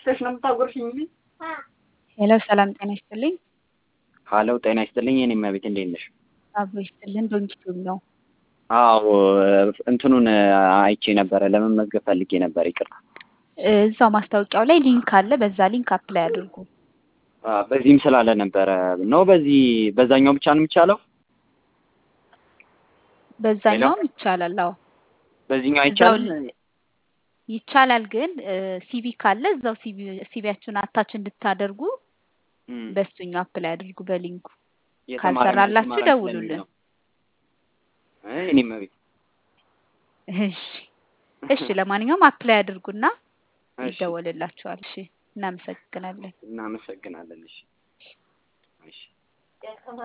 አውጥተሽ ነው የምታጎርሽኝ እንጂ። ሄሎ ሰላም ጤና ይስጥልኝ። ሀሎ ጤና ይስጥልኝ። የኔ እመቤት እንዴት ነሽ? አብሮ ይስጥልን። ዶንኪቱብ ነው። አዎ እንትኑን አይቼ ነበረ ለመመዝገብ ፈልጌ ነበር። ይቅርታ። እዛው ማስታወቂያው ላይ ሊንክ አለ። በዛ ሊንክ አፕላይ አድርጉ። አ፣ በዚህም ስላለ ነበረ ነው። በዚህ በዛኛው ብቻ ነው የሚቻለው? በዛኛውም ይቻላል። አዎ በዚህኛው እዛው አይቻልም? ይቻላል። ግን ሲቪ ካለ እዛው ሲቪ ሲቪያችሁን አታች እንድታደርጉ እም፣ በሱኛው አፕላይ አድርጉ በሊንኩ። የተማረ ካልሰራላችሁ የተማረ ደውሉልን። ስለሚል ነው። እ፣ የኔ እመቤት እሺ እሺ። ለማንኛውም አፕላይ አድርጉና እሺ፣ ይደወልላችኋል። እሺ፣ እናመሰግናለን። እናመሰግናለን። እሺ፣ እሺ።